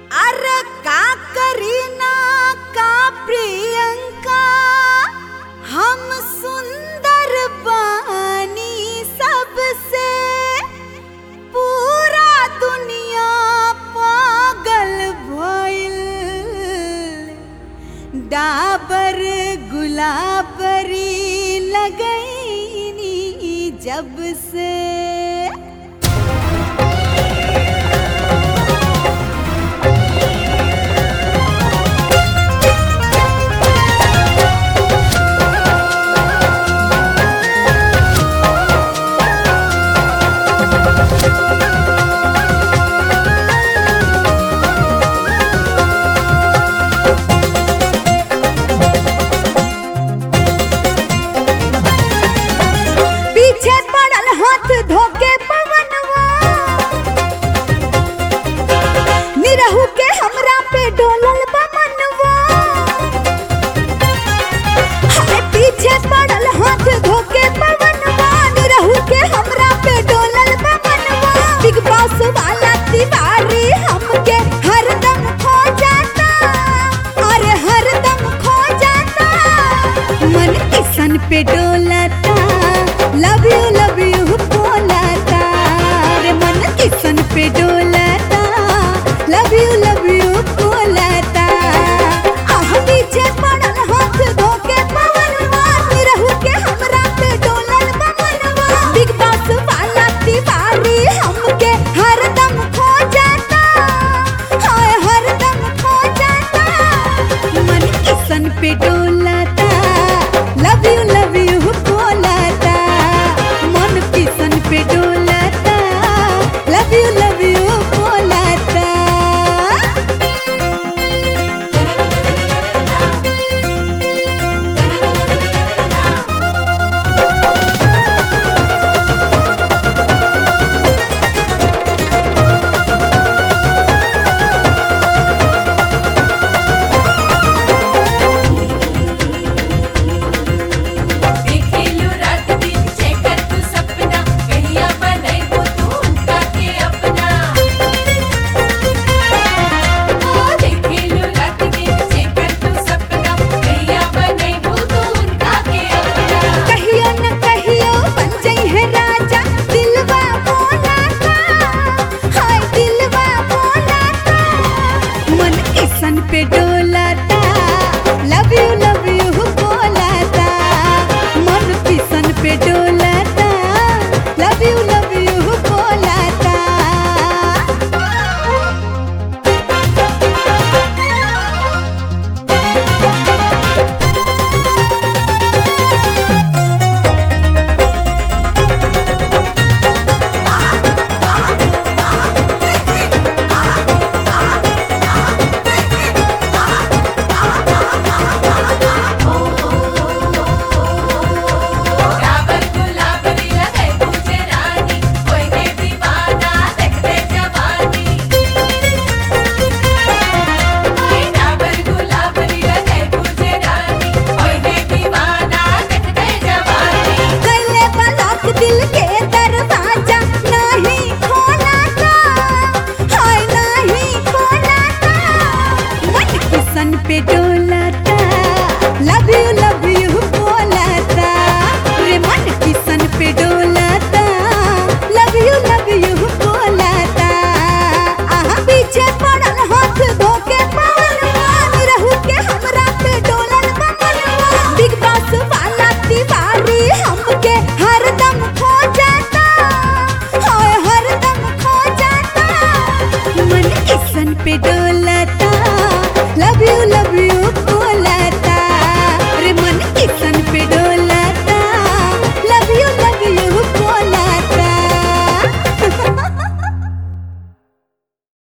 अरे का करीना का प्रियंका हम सुंदर बानी सबसे पूरा दुनिया पागल भइल डाबर गुलाबरी लगैनी जब से पीछे पड़ल हाथ धोके पवनवा निरहु के हमरा पे डोलल बा मनवा हाय पीछे पड़ल हाथ धोके पवनवा निरहु के हमरा पे डोलल बा मनवा बिग बॉस वाला तिवारी हमके हरदम खो जाता अरे हरदम खो जाता मन किसन पे डोलता लव यू लव यू बोलता रे मन किसन पे डोलता लव यू लव यू बोलता आह पीछे पड़ल हाथ धोके पवनवा रहू के हमरा पे डोलल बमनवा बिग बॉस वाला तिवारी हमके हरदम खो जाता हाय हरदम खो जाता मन किसन पे डोलता लव यू लव यू बोलता मन किसन पे डोलता लव यू लव यू बोलता देखेलू रात दिन जेकर तू सपना कहिया बनैबो तू उनका के अपना ओ देखेलू रात दिन जेकर तू सपना कहिया बनैबो तू उनका के अपना कहियो न कहियो बन जाई है राजा दिलवा बोलाता हाय दिलवा बोलाता मन किसन पे डोलाता लव यू लव यू बोलाता मन किसन पे डोलाता लव यू लव यू बोलाता डाबर गुलाबरी लगे पूजे रानी कोई दे दीवाना देखते जवानी कोई डाबर गुलाबरी लगे पूजे रानी कोई दे दीवाना देखते जवानी गले बलक दिल के दरवाजा नहीं खोलाता हाय नहीं खोलाता मन किसन पे डोलाता लव यू लव यू बोलाता रे मन किसन पे डोलाता लव यू लव यू बोलाता आहा पीछे पड़ल हाथ धोके पवनवा रहू के हमरा पे डोलल बमनवा बिग बॉस वाला तिवारी हमके हरदम खो जाता हाय हरदम खो जाता मन किसन पे डोलाता